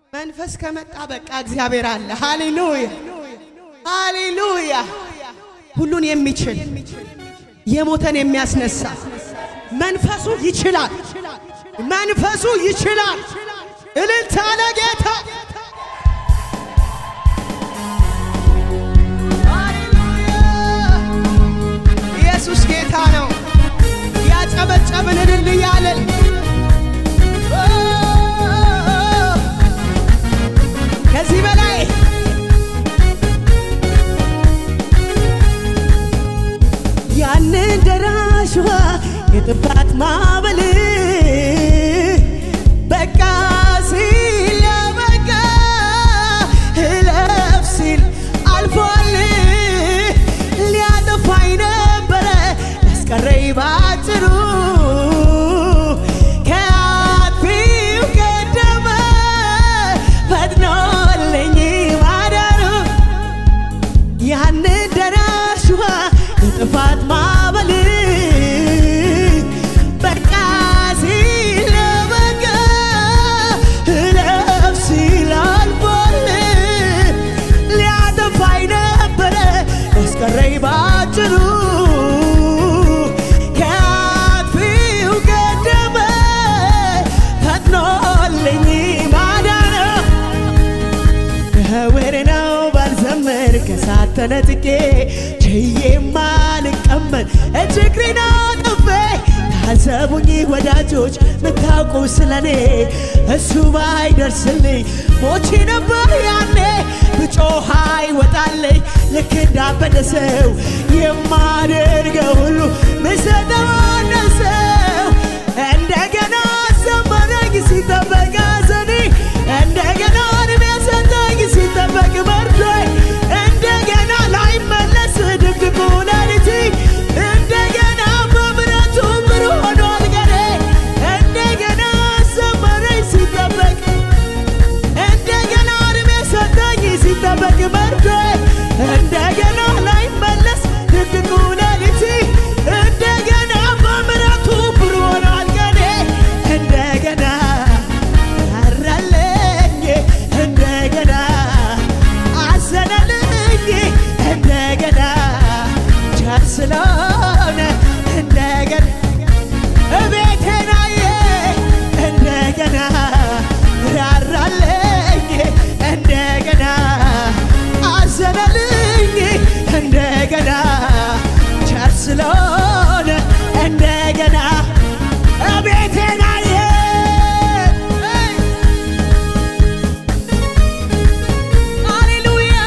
መንፈስ ከመጣ በቃ እግዚአብሔር አለ። ሃሌሉያ ሃሌሉያ። ሁሉን የሚችል የሞተን የሚያስነሳ መንፈሱ ይችላል። መንፈሱ ይችላል። እልልታ ለጌታ ኢየሱስ ጌታ ነው። ያጨበጨብን እልል እያለን ከዚህ በላይ ያንን ደራሽ ውሃ የጥፋት ማዕበል በቃ ሲል በቃ እለፍ ሲል አልፏል። ሊያጠፋኝ ነበረ ያስቀረኝ ባጭሩ ከአጥፊው ቀደመ ፈጥኖልኝ ማዳኑ ያን ደራሽ ውሃ የጥፋት ማዕበል በቃ ሲል በቃ እለፍ ሲል አልፏል። ሊያጠፋኝ ነበረ ያስቀረኝ ባጭሩ ከአጥፊው ቀደመ ፈጥኖልኝ ማዳኑ ከወሬ ነው ባልዘምር ከሳት ተነጥቄ ችዬማ ልቀመጥ እጅግሬን አጥፌ ታዘቡኝ ወዳጆች ምታውቁ ስለኔ እሱ ባይደርስልኝ ሞቼ ነበር ያኔ ብጮህ አይወጣልኝ ልክ እንዳበደ ሰው የማደርገው ሁሉ ምሰጠው አነሰው እንደገና ዘመረኝ ሲጠበቅ ሐዘኔ እንደገና እድሜ ሰጠኝ ሲጠበቅ መርዶኝ እንደገና ላይመለስ ድቅድቁ ሌሊቴ እንደገና በምሕረቱ ብሩህ ሆኗል ቀኔ እንደገና ዘመረኝ ሲጠበቅ እንደገና እድሜ ሰጠኝ ሲጠበቅ መርዶኝ እንደገና ላይመለስ ድቅድቁ ሌሊቴ እንደገና በምሕረቱ ብሩህ ሆኗል ቀኔ እንደገና አራለኝ እንደገና አዘነልኝ እንደገና ቸር ስለሆነ እንደገና እቤቴን አየ እንደገና ራራለኝ እንደገና አዘነልኝ እንደገና ቸር ስለሆነ እንደገና እቤቴን አየ ሃሌሉያ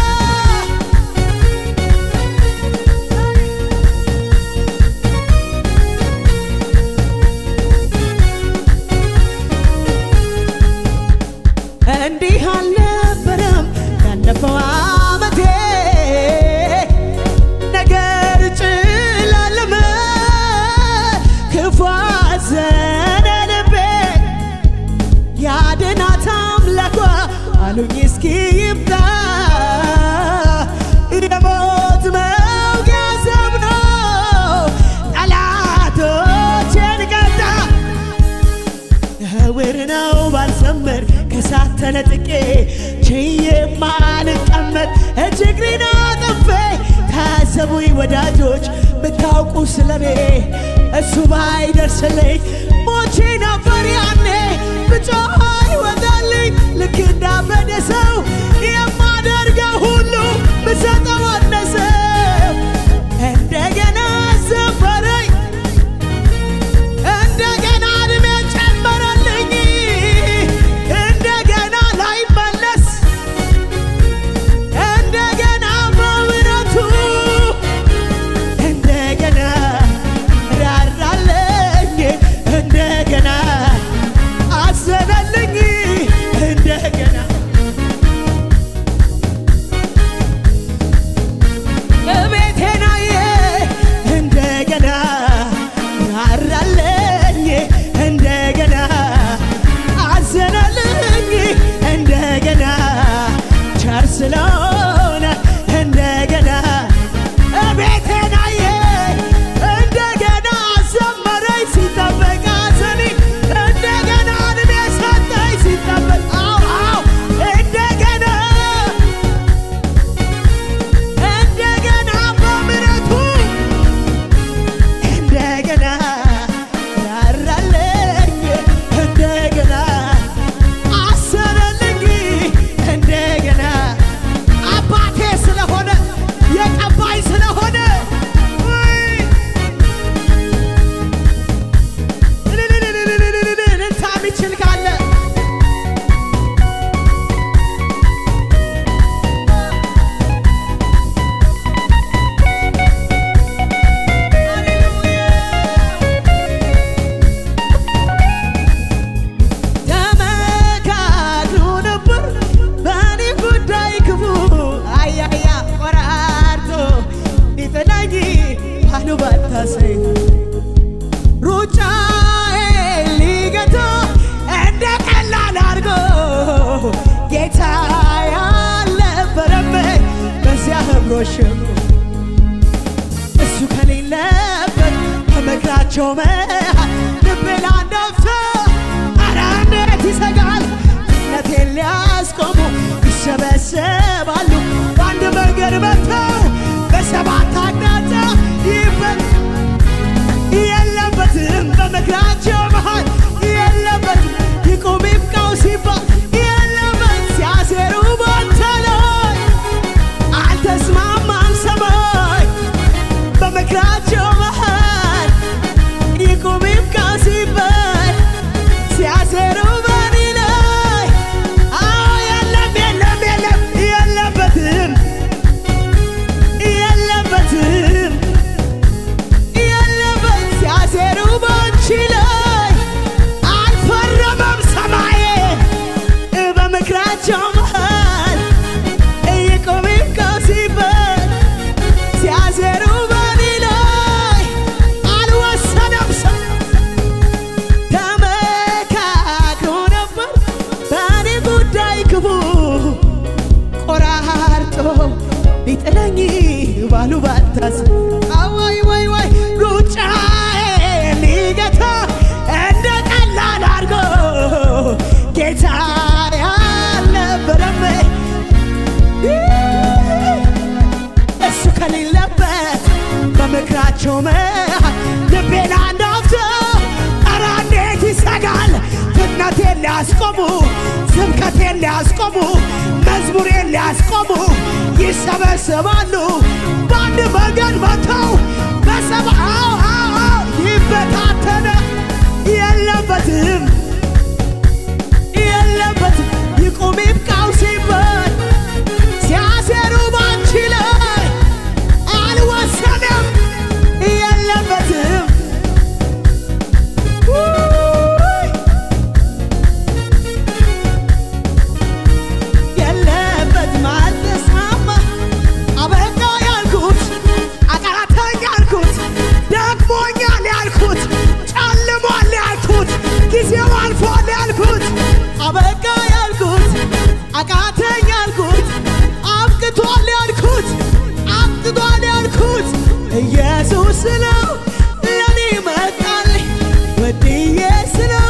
እንዲህ አልነበረም ያለፈው ዓመቴ ነገር ጭላለመ ክፉ አዘነ ልቤ ያድናት አምላኳ አሉኝ እስኪ ይምጣ የሞት መውጊያ ሰብኖ ጠላቶቼን ቀጣ ነውር ነው ባልዘምር ከሳት ተነጥቄ ችዬማ ልቀመጥ እጅግሬን አጥፌ ታዘቡኝ ወዳጆች ምታውቁ ስለኔ እሱ ባይደርስልኝ ሞቼ ነበር ያኔ ብጮህ አይወጣልኝ ልክ እንዳበደ ሰው የማደርገው ሁሉ ብሰጠው አነሰው እንደገና ዘፈረኝ እንደገና እድሜ ጨመረልኝ እንደገና ላይመለስ እንደገና በምሕረቱ እንደገና ራራለኝ እንደገና አዘነልኝ አልሸሸጉ እሱ ከሌለበት በምክራቸው መሃል ልቤ ላንዳፍታ ኧረ እንዴት ይሰጋል እምነቴን ሊያስቆሙ ይሰበሰባሉ በአንድ መንገድ መጥተው በሰባት አቅጣጫ ይበል የለበትም በምክራቸው መሃል የለበትም ይቁም ይብቃው ሲባል የለበት ሲያሴሩ ባንተ ላይ አልተስማማም ሰማይ በምክራቸው መሃል ይቁም ይብቃው ሲባል ሲያሴሩ በኔ ላይ አዎ የለም የለም የለም የለበትም የለበትም የለበት ሲያሴሩ ባንቺ ላይ አልፈረመም ሰማዬ በምክራቸው መሃል ይቁም ይብቃው ሲባል ሲያሴሩ በኔ ላይ አልወሰነም ሰው ተመካክሮ ነበር በእኔ ጉዳይ ክፉ ቆራርጦ ሊጥለኝ ባሉ ባታስ አዋይ ወይ ወይ ሩጫዬ ሊገታ እንደ ቀላል አድርጎ ጌታ ያልነበረም እሱ ከሌለበት በምክራቸው መሃል ልቤን አንዳፍቶ ኧረ እንዴት ይሰጋል ፍጥነቴን ሊያስቆሙ ስብከቴን ሊያስቆሙ መዝሙሬን ሊያስቆሙ ይሰበሰባሉ በአንድ መንገድ መጥተው በሰባ አዎ አዎ አዎ ይበታተነ የለበትም የለበትም ይቁም ይብቃው ሲባል ሲያሴሩ ባንቺ ላይ አልወሰንም የለበትም ውይ! የለበትም አልተስማማ አበቃ ያልኩት አቃተኝ ያልኩት ደክሞኛል ያልኩት ጨልሟል ያልኩት ጊዜው አልፏል ያልኩት አበቃ ያልኩት አቃተኝ ያልኩት አብቅቷል ያልኩት አብቅቷል ያልኩት ኢየሱስ ነው ለኔ መጣልኝ ወድዬ ስለው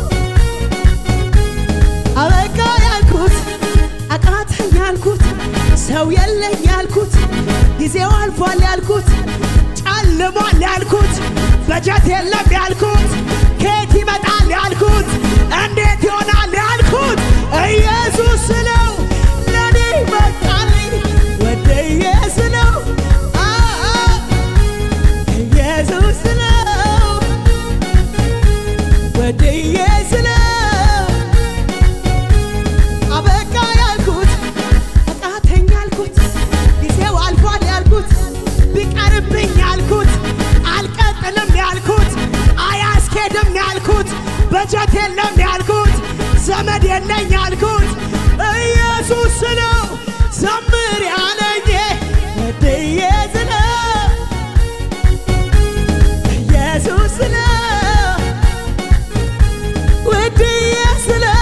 አበቃ ያልኩት አቃተኝ ያልኩት ሰው የለኝ ያልኩት ጊዜው አልፏል ያልኩት ጨልሟል ያልኩት በጀት የለም ያልኩት ከየት ይመጣል ያልኩት እንዴት ይሆናል ያልኩት ኢየሱስ ስለው ለኔ መጣልኝ ወደየ ስለው አ- አ- ኢየሱስ ስለው ወደየ ስለው አበቃ ያልኩት አቃተኝ ያልኩት ጊዜው አልፏል ያልኩት ቢቀርብኝ ያልኩት አልቀጥልም ያልኩት አያስኬድም ያልኩት በጀት የለም ያልኩት ዘመድ የለኝ ያልኩት ኢየሱስ ነው ዘምር ያለኝ ወድዬ ስለው ኢየሱስ ነው ውድዬ ስለው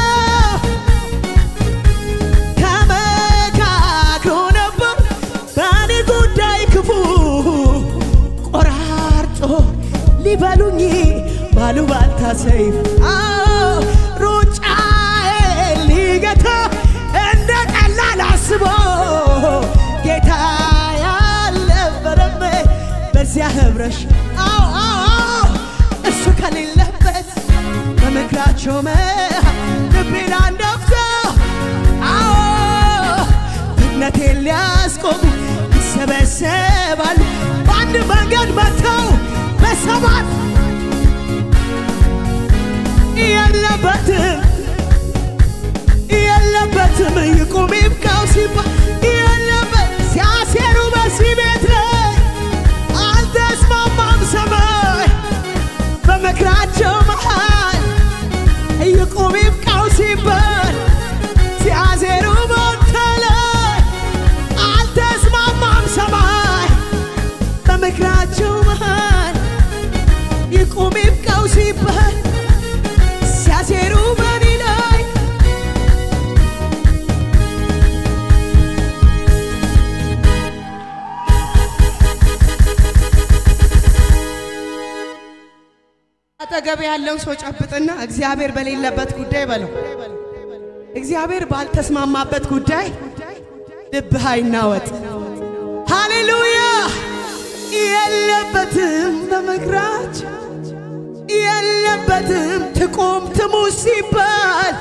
ተመካክሮ ነበር በእኔ ጉዳይ ክፉ ቆራርጦ ሊበሉኝ ባሉባልታ ሰይፍ አዎ ሩጫዬን ሊገታ እንደ ቀላል አስቦ ጌታ ያልነበረም በዚያ ህብረሽ አዎ አዎ አዎ እሱ ከሌለበት በምክራቸው መሃል ልቤን አንዳፍታ አዎ ፍጥነቴን ሊያስቆሙ ይሰበሰባሉ በአንድ መንገድ መጥተው በሰባት የለበትም የለበትም ይቁም ይብቃው ሲባል የለበት ሲያሴሩ በዚህ ቤት ላይ አልተስማማም ሰማይ በምክራቸው መሃል ይቁም ይብቃው ሲባል ሲያሴሩ ባንተ ላይ አልተስማማም ሰማይ በምክራቸው መሃል ይቁም ይብቃው ሲባል ሲያሴሩ በኔ ላይ አጠገብ ያለውን ሰው ጨብጥና እግዚአብሔር በሌለበት ጉዳይ በለው። እግዚአብሔር ባልተስማማበት ጉዳይ ልብህ አይናወጥ። ሃሌሉያ! የለበትም በምክራች የለበትም ትቁም ትሙት ሲባል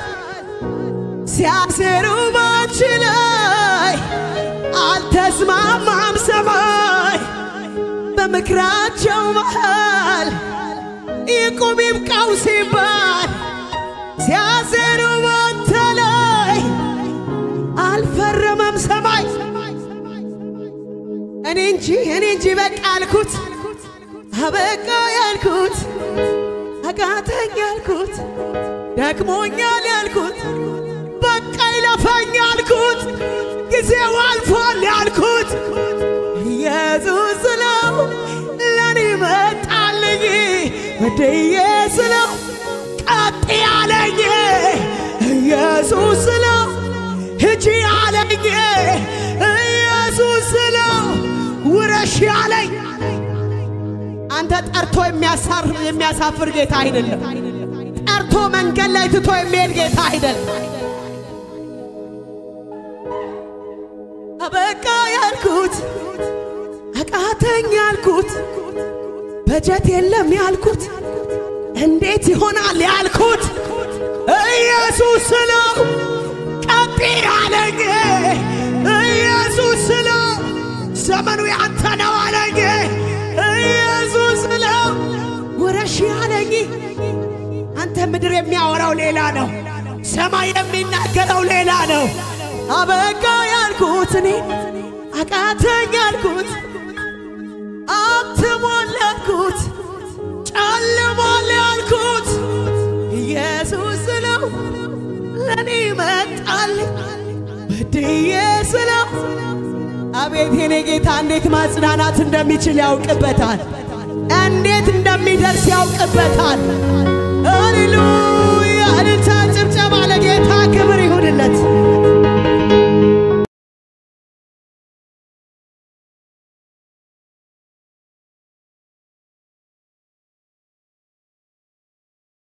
ሲያሴሩ ባንቺ ላይ አልተስማማም ሰማይ በምክራቸው መሃል ይቁም ይብቃው ሲባል ሲያሴሩ ባንተ ላይ አልፈረመም ሰማይ እኔ እንጂ እኔ እንጂ በቃ ያልኩት አበቃ ያልኩት አቃተኝ ያልኩት ደክሞኛል ያልኩት በቃ ይለፈኝ ያልኩት ጊዜው አልፏል ያልኩት ኢየሱስ ስለው ለኔ መጣልኝ ወደዬ ስለው ቀጥ ያለኝ ኢየሱስ ስለው ሂጂ አለኝ ኢየሱስ ስለው ውረሽ ያለኝ አንተ ጠርቶ የሚያሳር የሚያሳፍር ጌታ አይደለም። ጠርቶ መንገድ ላይ ትቶ የሚሄድ ጌታ አይደለም። አበቃ ያልኩት አቃተኝ ያልኩት በጀት የለም ያልኩት እንዴት ይሆናል ያልኩት ኢየሱስ ስለው ቀጥ አለኝ ኢየሱስ ስለው ዘመኑ ያንተ ነው አለኝ ኢየሱስ ስለው ውረሽ አለኝ አንተ ምድር የሚያወራው ሌላ ነው ሰማይ የሚናገረው ሌላ ነው አበቃ ያልኩት እኔ አቃተኝ ያልኩት አትሟል ያልኩት ጨልሟል ያልኩት ኢየሱስ ስለው ለእኔ መጣልኝ በድዬ ስለው አቤት የኔ ጌታ እንዴት ማጽናናት እንደሚችል ያውቅበታል። እንዴት እንደሚደርስ ያውቅበታል። ሃሌሉያ! እልልታ ጭብጨባ ለጌታ ክብር ይሁንለት።